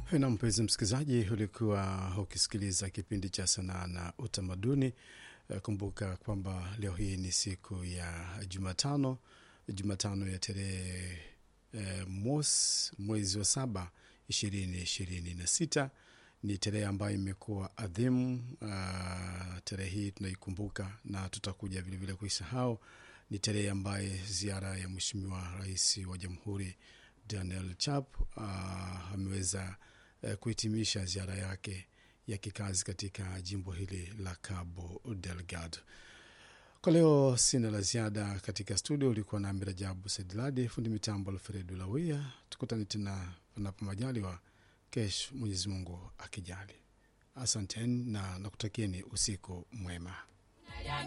Na mpenzi msikilizaji, ulikuwa ukisikiliza kipindi cha sanaa na utamaduni. Kumbuka kwamba leo hii ni siku ya Jumatano, Jumatano ya tarehe eh, mos mwezi wa saba ishirini ishirini na sita ni tarehe ambayo imekuwa adhimu. Uh, tarehe hii tunaikumbuka na tutakuja vilevile kuisahau. Ni tarehe ambaye ziara ya Mheshimiwa Rais wa Jamhuri Daniel Chap uh, ameweza uh, kuhitimisha ziara yake ya kikazi katika jimbo hili la Cabo Delgado. Kwa leo sina la ziada katika studio. Ulikuwa na Mirajabu Sedladi, fundi mitambo Alfredu Lawia. Tukutane tena panapo majaliwa kesho, Mwenyezi Mungu akijali. Asanteni na nakutakieni usiku mwema.